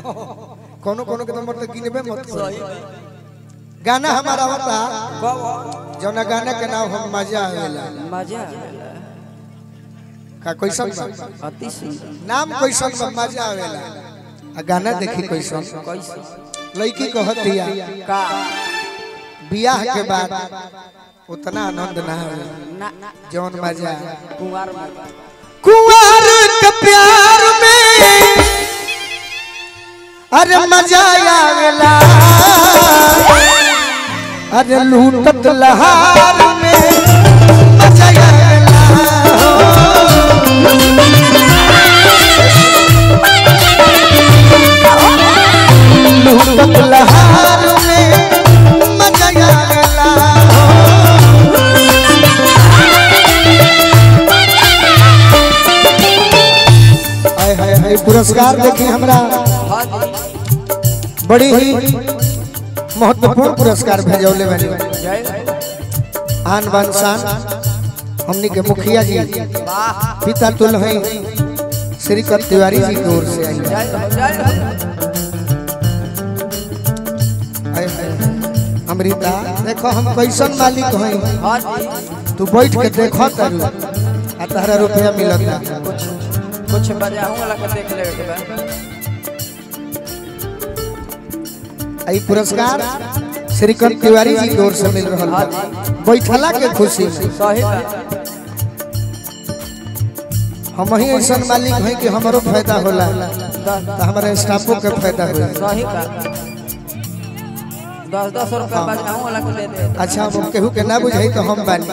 कोनो कोनो के तो मतलब गिनबे मत करो सही गाना हमारा होता कब जौना गाना के नाम हम मजा आवेला मजा आवेला का कैसन बा अति सुंदर नाम कैसन बा मजा आवेला आ गाना देखी कैसन कैसे लड़की कहतिया का बियाह के बाद उतना आनंद ना आवे ना जौन मजा कुंवार में कुंवर के प्यार में अरे मजा आवेला अरे लूटत लहार में मजा आवेला लूटत लहार में मजा आवेला हाय हाय हाय पुरस्कार देखी हमरा हाँ जी बड़ी ही महत्वपूर्ण पुरस्कार भेजौले बनी जय आन बान शान हमनी के मुखिया जी वाह पिता तुल हैं श्री कर तिवारी जी की ओर से आई जय हो जय हो हाय हाय अमृता देखो हम कैसन मालिक हैं हाँ जी तू बैठ के देखो तारू आ तहरा रुपया मिलता कुछ कुछ बजाऊं वाला के देख ले के बा आई पुरस्कार श्री कर तिवारी जी की ओर से मिल रहा हाँ बा जी बैठला के खुशी में सही बा हम ही ऐसा मालिक हैं कि हमारो फायदा होला दस तो हमारे स्टाफों के फायदा होला सही बा दस दस रुपया बजाऊं वाला के दे दे अच्छा हम केहू के ना बुझाई तो हम बानी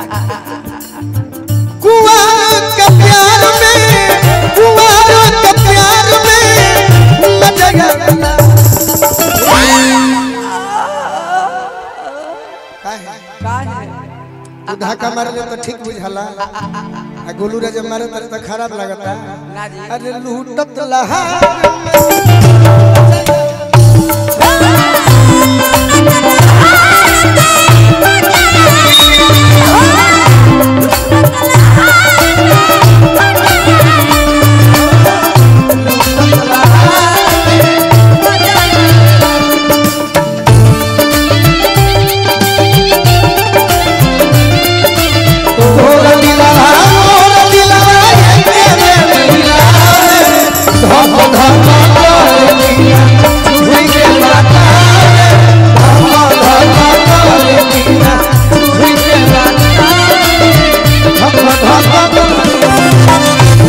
कुआं के प्यार में कुआं के प्यार में मजा आवेला काहे का है तू धक्का मारले तो ठीक बुझाला आ गोलू रे जब मारे तो खराब लगता ना जी अरे लूटत लहार तोर दिला तोर दिला ये मेरे दिला धम धम कर दिया झुई के माता धम धम कर दिया झुई के माता धम धम कर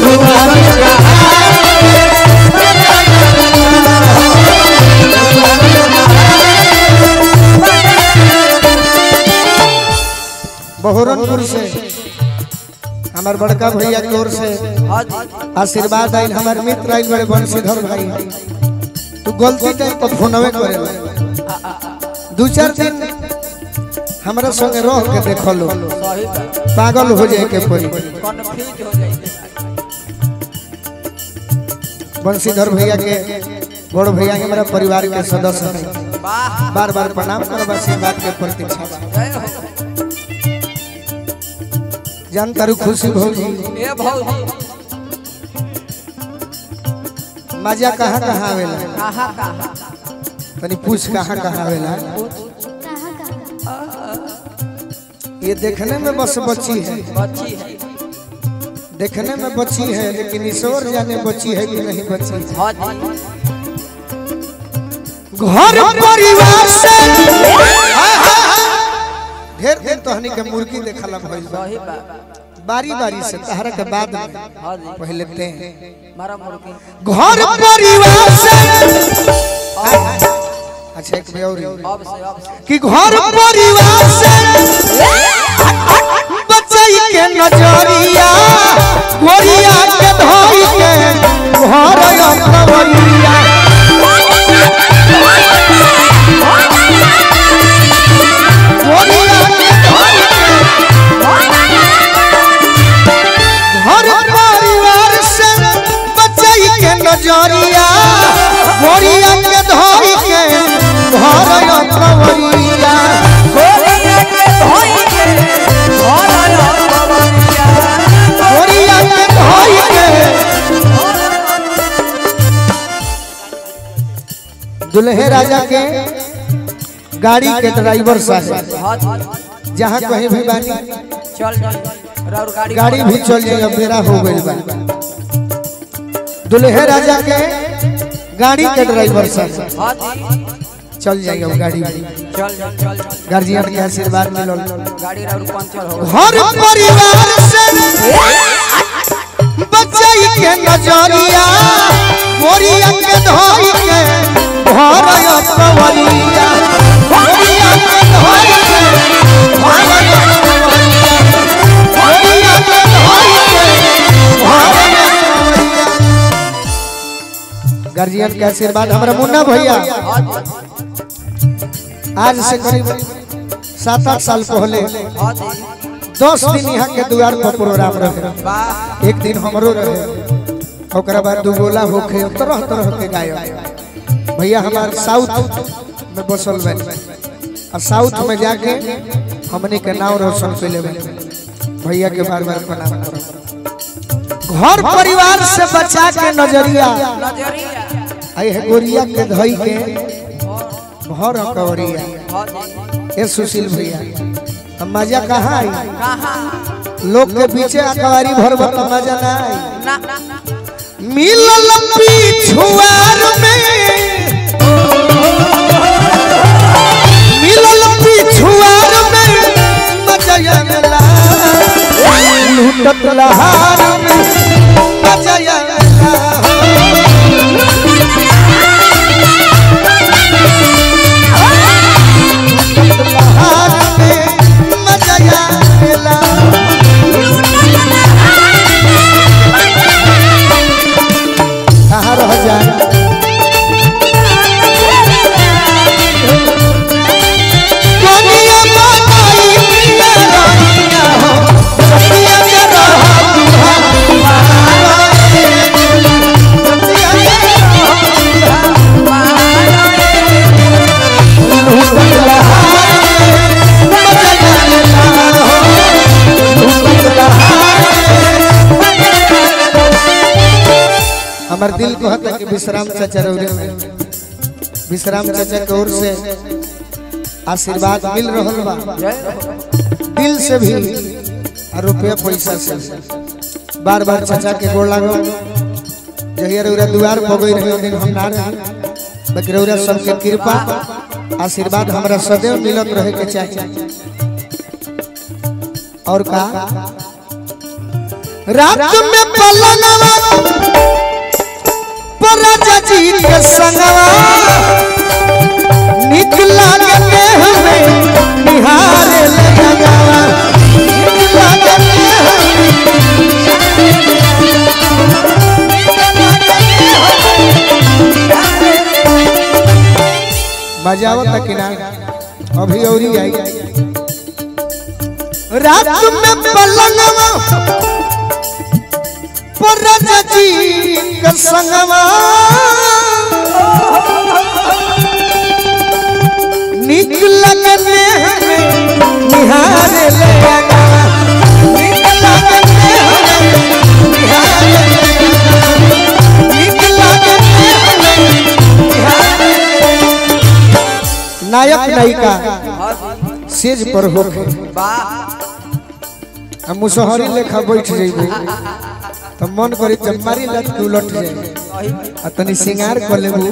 बहरनपुर से हमार बड़का भैया की ओर से हाँ जी आशीर्वाद आइल हमार मित्र आइल बड़े बंशीधर भाई तू गलती टाइम पर फोनवे करे दू चार दिन हमरा संगे रह के देखो लो सही बा पागल हो जाए के पड़ी कन्फ्यूज हो जाइए बंशीधर भैया के बड़ भैया हमारा परिवार के सदस्य हैं वाह बार बार प्रणाम करब आशीर्वाद के प्रतीक्षा बा। जय हो जान तारू खुशी भौजी ए भौजी मजा कहाँ कहाँ आवेला कहाँ कहाँ तनी पूछ कहाँ कहाँ आवेला ये देखने में बस बच्ची है बच्ची है देखने में बच्ची है लेकिन ईश्वर जाने बच्ची है कि नहीं बच्ची है हाँ जी घर परिवार से ढेर दिन तोहनी के मुर्गी देखला भइल बा सही बा बारी बारी से तहरा के बाद में हाँ जी पहले ते मारा मुर्गी घर परिवार से अच्छा एक बेउरी अब से अब से कि घर परिवार से बचाई के नजरिया गोरिया के धोई के घर अपनवरिया गोरिया के धोई के घर परिवार से बचाई के नजरिया गोरिया के धोई के घर अपनवरिया गोरिया के धोई के दुल्हे राजा के गाड़ी के ड्राइवर साहब हाँ जी जहाँ कहीं भी बानी चल चल और गाड़ी गाड़ी भी चल जाएगा बेरा हो गई बा दुल्हे राजा के गाड़ी के ड्राइवर साहब हाँ जी चल जाएगा वो गाड़ी भी चल चल चल चल गार्जियन के आशीर्वाद मिलल गाड़ी और पंचर हो हर परिवार से बचाई के नजरिया मोरिया के धोई के भरय कवलिया मोरिया के धोई के भरय कवलिया मोरिया के धोई के भरय कवलिया गार्जियन के आशीर्वाद हमारा मुन्ना भैया आज से करीब सात आठ साल पहले हाँ जी दस दिन यहाँ के द्वार पर प्रोग्राम रहे वाह एक दिन हमरो रहे ओकरा बाद दू गोला होके तरह तरह के गायक भैया हमार साउथ में बसल बे और साउथ में जाके हमने के नाम रोशन कैले बे भैया के बार बार प्रणाम करो घर परिवार से बचा के नजरिया नजरिया आई है गोरिया के धई के भर कवरिया हाँ जी ए सुशील भैया अब मजा कहाँ आई कहाँ लोग के पीछे अखबारी भर भर तो मजा ना आई ना ना ना मिलल पिछुआर में मिलल पिछुआर में मजा मिला लूटत लहार में मजा मिला लूटत लहार में मजा मिला कहाँ रह जाए दुनिया बनाई पिया रानिया हो, दुनिया के रहा दुहा दुहारा रे। दुनिया के रहा दुहा लूटत लहार में मजा लेला हो, लूटत लहार में। हमार दिल को हता कि विश्राम चाचा रौरे में विश्राम चाचा के ओर से आशीर्वाद मिल रहल बा दिल से भी और रुपया पैसा से बार बार चाचा के गोड़ लागो जहिया रौरा दुआर पर गई रहे दिन हम ना रहे बाकी रौरा सबके कृपा आशीर्वाद हमरा सदैव मिलत रहे के चाहिए और का रात में पलंगवा पर राजा जी के संगवा निक लागते हमें निहारे ले लगावा निक लागते हमें मजा आवता कि ना अभी औरी आई रात में पलंगवा पर राजा जी के संगवा निक लगते हमें निहारे ले लगावा निक लगते हमें निहारे ले लगावा निक लगते हमें निहारे ले लगावा। नायक नायिका हाँ जी सेज पर होके वाह हम मुसहरी लेखा बैठ जइबे तो मन करी जब मारी लत के उलट जाए वही आ तनी सिंगार कर लेबू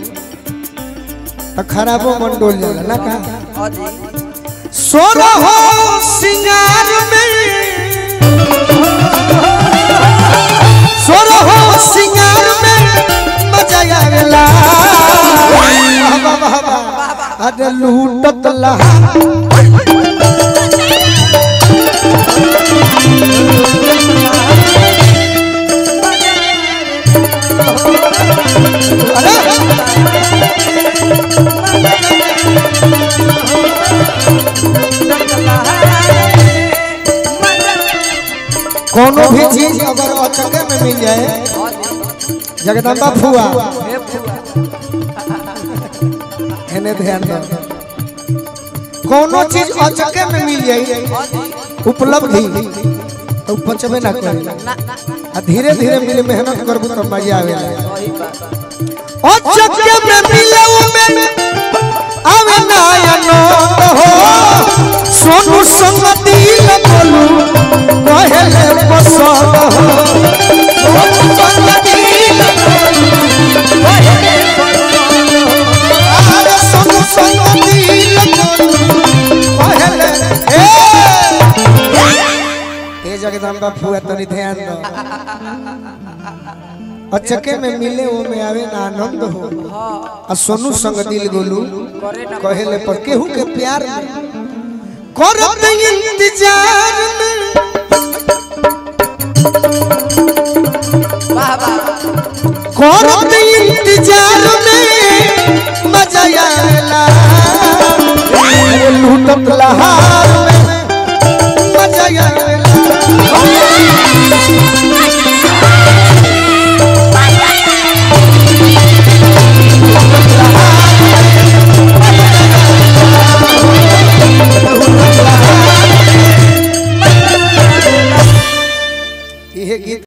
तो खराबो मन डोल जाला ना का हाँ जी सोर हो सिंगार में सोर हो सिंगार में मजा आवेला वाह वाह वाह वाह अरे लूटत लहा कोनो भी चीज अगर अचके में मिल जाए जगदम्बा फुआ एने ध्यान दो कोनो चीज अचके में मिल जाए उपलब्धि तो पचबे ना करे आ धीरे धीरे मिले मेहनत करबू तो मजा आवेला अचके में मिलऊ में आवे नायनो हो सोनू संग दिल बोलू कहले पसंद हो सोनू संग दिल अरे सोनू संग दिल बोलू कहले ए ए जगदम्बा फुआ तनी ध्यान दो अचके में मिले वो में आवे ना आनंद हो आ सोनू संग दिल गोलू कहेले पर केहू के प्यार में करत इंतजार में वाह वाह करत इंतजार में मजा आएला वो लूटत लहार में मजा आएला इहे गीत